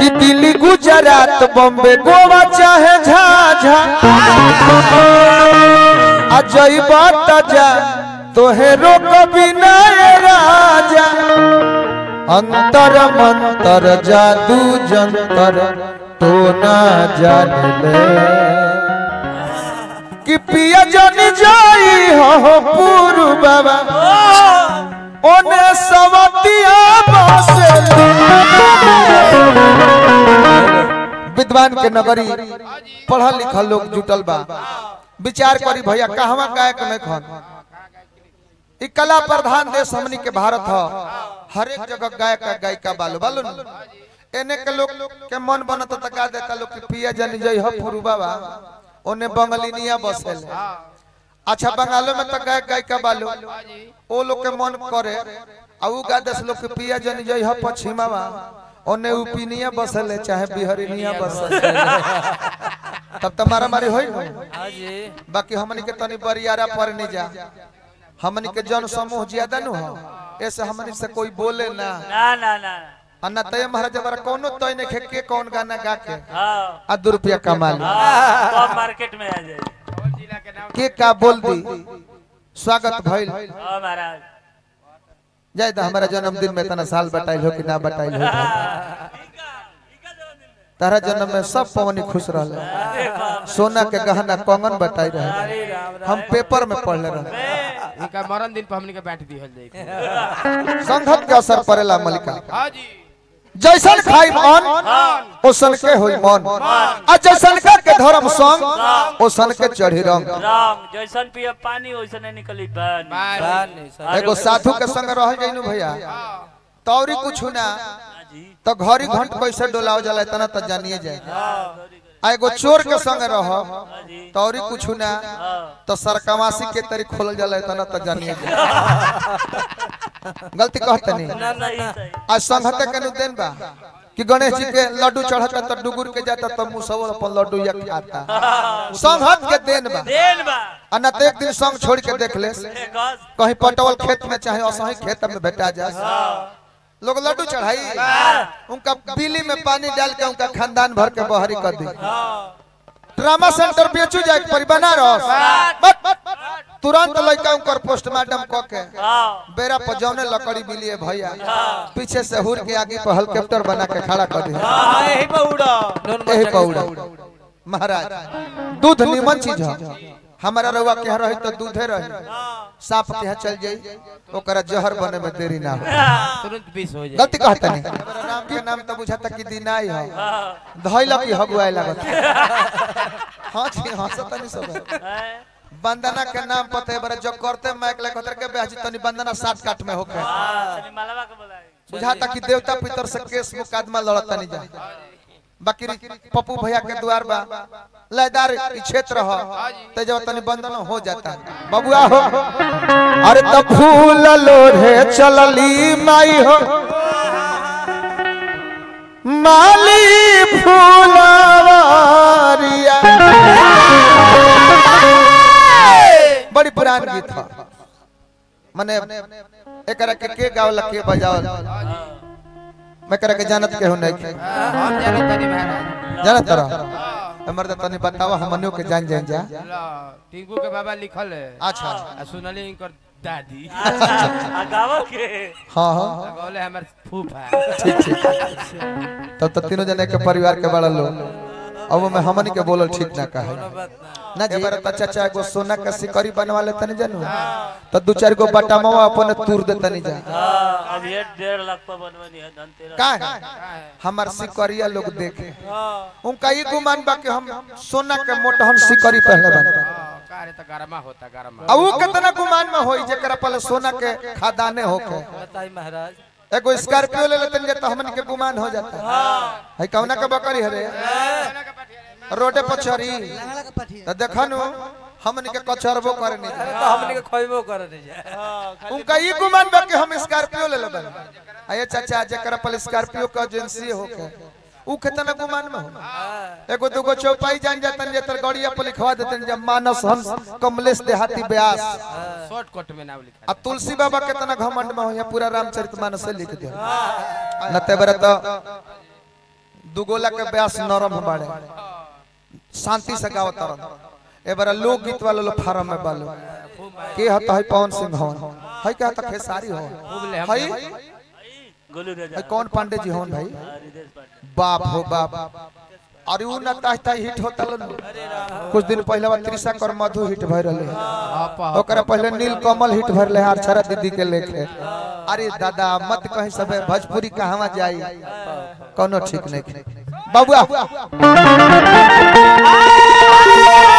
कि दिल्ली गुजरात बॉम्बे गोवा चाहे झाझा आ जइबा त जा तोहे रोक बिना राजा अंतर मंतर जादू जंतर तो ना जान ले कि पिया जन जाई हो पूरु बाबा ओने सवतिया बसे विद्वान के नगरी पढ़ल लिखल लोग जुटल बा विचार करी भैया कहवा गायक नहीं खन ई कला प्रधान देश हमनी के भारत ह हर एक जगह गायक आ गायिका बालो बालो न एने के लोग के मन बनत त का देता लोग कि पिया जन जई हो पुरु बाबा ओने बंगलिनिया बसेल अच्छा बंगालो में तो गायक गायिका बालो ओ लोग के मन करे आ उ गा देश लोग के पिया जन जई हो पश्चिमावा ओने उपिनिया बसेले चाहे बिहरिनिया बसेले तब तो मारा मारी होई न हाँ जी बाकी हमनी के तनी बरियारा पर नहीं जा हमनी के जन समूह ज्यादा न हो ऐसे हमनी से कोई बोले ना ना ना ना अन्ना तय महाराज हमारा कोनो तय नहीं खे के कौन गाना गा के हाँ आ दो रुपया कमा ली हाँ तो मार्केट में आ जाए के का बोल दी स्वागत भइल हाँ महाराज जाय द हमारा जन्मदिन में इतना साल बटाइल हो कि ना बटाइल हो तारा जन्म में सब पवनी खुश रहले सोना के गहना कंगन बटाई रहे अरे राम राम हम पेपर में पढ़ले रहे इनका मरण दिन पर हमनी के बैठ दिहल जाई संघत के असर पड़ेला मलिका हां जी जैसन खाई मन ओसन के होई मन आ जैसन का के धर्म संग ओसन के चढ़ी रंग राम जैसन पिए पानी वैसे नहीं निकली पानी बार एगो साधु के संग रह जइनु भैया तौरी कुछ ना हाँ जी तो घड़ी घंट कैसे डोलाव जाला इतना तो जानिए जाए हाँ आ एगो चोर के संग रह हाँ जी तौरी कुछ ना हाँ तो सरकमासी के तरी खोलल जाला इतना तो जानिए जाए गलती कहते नहीं ना सही सही आज संघते के देन बा कि गणेश जी के लड्डू चढ़ता तो डुगुर के जाता तो मुसवर अपन लड्डू या खाता संघत के देन बा देन बा आ न तो एक दिन संग छोड़ के देख ले एक गस कहीं पटवल खेत में चाहे असही खेत में भेटा जाए लोग लड्डू चढ़ाई उनका बिली में पानी डाल के उनका खानदान भर के बहरी कर दी हाँ ड्रामा सेंटर बेचू जाए परी बनारस बट तुरंत लड़का उनकर पोस्टमार्टम क के हाँ बेरा पर जौने लकड़ी मिली है भैया पीछे से हुर के आगे पर हेलीकॉप्टर बना के खड़ा कर दी हाँ यही पे उड़ा यही पौड़ा महाराज दूध निमन चीज है हमारा रउआ के यहाँ रही तो दूधे रही सांप के यहाँ चल जाई ओकरा जहर बने में देरी ना हो तुरंत बीस हो जाए गलती कहता नहीं हमारा नाम के नाम तो बुझाता कि दिनाई है धइला की हगुआए लागत हाँ जी हाँ सतनी सब है। बंदना के नाम पता है बड़ा जो करते माइक लग होतर के बेहजी तनी बंदना साठ काट में होके मालवा के बोला बुझाता कि देवता पितर से केस मुकदमा लड़ता नहीं जा बाकी पप्पू भैया के द्वार बा लयदार ई क्षेत्र हो ते जब तनी बंधन हो जाता बबुआ हो अरे तो फूल लोढ़े चलली माई हो माली फूलवारिया बड़ी पुरान गीत है मने एकरा के के गावला के बजावल मैं एकरा के जानत के हो नहीं हम जाने तनी महाराज जानत रह हमर त तनी बतावा हमनियो के जान जान जा ला टिंकू के बाबा लिखल है अच्छा आ सुनली इनकर दादी गावा के हाँ हाँ बोले हमर फूफा ठीक ठीक तब तो तीनों जने के परिवार के बड़ा लोग अब मैं हमनी के बोलल ठीक ना कहे ना जी बार चाचा एगो सोना के सिकरी बनवा ले तनी जानू तो दू चार गो बटामावा अपन तूर दे तनी जा हाँ अब ये डेढ़ लाख पर बनवानी है धनतेरस का है हमार सिकरिया लोग देखे हाँ उनका ये गुमान बा कि हम सोना के मोटहन सिकरी पहले बन कारे त गरमा होता गरमा अब वो कितना गुमान में होई जेकरा पहले सोना के खादाने होके बताई महाराज एगो स्कॉर्पियो ले लेतन जे तो हमन के गुमान हो जाता है कौना के बकरी हरे रोडे पर चरी तो देखनु हमन के कचरबो करे नहीं तो हमने के खोइबो करे नहीं जाए उनका ये गुमान बा कि हम स्कॉर्पियो ले लेबन आये चाचा जेकरा पहले स्कॉर्पियो का एजेंसी होके उ कितना गुमान में हो एगो दूगो चौपाई जान जातन जे तर गड़िया पर लिखवा देतन जे मानस हंस कमलेश देहाती व्यास शॉर्टकट में नाम लिखा आ तुलसी बाबा कितना घमंड में हो या पूरा रामचरितमानस से लिख दिया न ते बरे तो दुगोला के ब्यास नरम बाड़े शांति से गावत रह ए बार लोक गीत वाला लो फार्म में बालो के हत है पवन सिंह हवन है के हत खेसारी हो खूब ले हम है गोलू राजा है कौन पांडे जी हवन भाई रिदेश पांडे बाप हो बाप अरे उ न ताह ताह हिट होता लो कुछ दिन पहले बा त्रिशा कर मधु हिट भय रहले हप ओकरा पहले नील कमल हिट भर ले हार छरा दीदी के लेके अरे दादा मत कहीं सबे भोजपुरी कहवा जाई कोनो ठीक नहीं बाबुआ